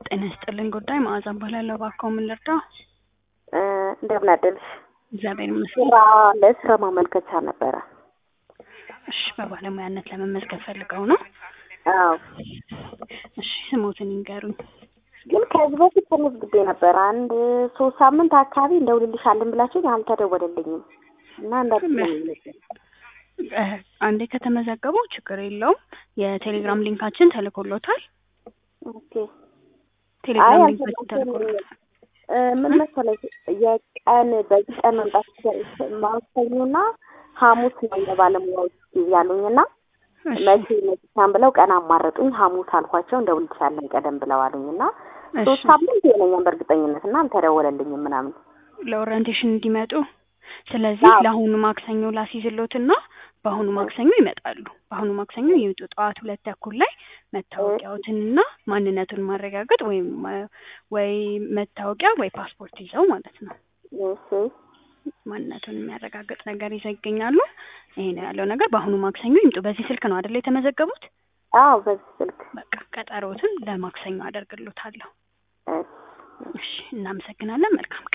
ጤና ይስጥልኝ ጉዳይ መዓዛ እባላለሁ። እባክዎ ምን ልርዳው? እንደምን አደርሽ? እግዚአብሔር ይመስገን። ስራ ለስራ ማመልከቻ ነበረ። እሺ፣ በባለሙያነት ለመመዝገብ ፈልገው ነው? አዎ፣ እሺ፣ ስሞትን ይንገሩኝ። ግን ከዚህ በፊት ተመዝግቤ ነበር። አንድ ሶስት ሳምንት አካባቢ እንደውልልሻለን ብላችሁኝ አልተደወለልኝም እና እንዳትመኝ እ አንዴ ከተመዘገቡ ችግር የለውም። የቴሌግራም ሊንካችን ተልኮሎታል። ኦኬ። ቴሌግራም አይ ሊንካችን ተልኮሎታል። እ ምን መሰለሽ የቀን በዚህ ቀን መምጣት ማክሰኞና ሐሙስ ነው የባለሙያዎች ያሉኝና እሺ፣ መቼ መቻን ብለው ቀን አማረጡኝ። ሐሙስ አልኳቸው እንደውልልሻለን ቀደም ብለው አሉኝና ሶስት እሺ። ሳምንት የሆነኛል በእርግጠኝነት እና አልተደወለልኝም ምናምን ለኦሪንቴሽን እንዲመጡ ስለዚህ አዎ። ለአሁኑ ማክሰኞ ላስይዝሎትና በአሁኑ ማክሰኞ ይመጣሉ። በአሁኑ ማክሰኞ ይምጡ። ጠዋት ሁለት ተኩል ላይ መታወቂያዎትንና ማንነቱን ማረጋገጥ ወይም ማ- ወይ መታወቂያ ወይ ፓስፖርት ይዘው ማለት ነው። እሺ ማንነቱን የሚያረጋግጥ ነገር ይዘው ይገኛሉ። ይሄ ነው ያለው ነገር። በአሁኑ ማክሰኞ ይምጡ። በዚህ ስልክ ነው አይደል የተመዘገቡት? አዎ በዚህ ስልክ በቃ ቀጠሮትን ለማክሰኞ አደርግሎታለሁ። እሺ እሺ፣ እናመሰግናለን። መልካም ቀን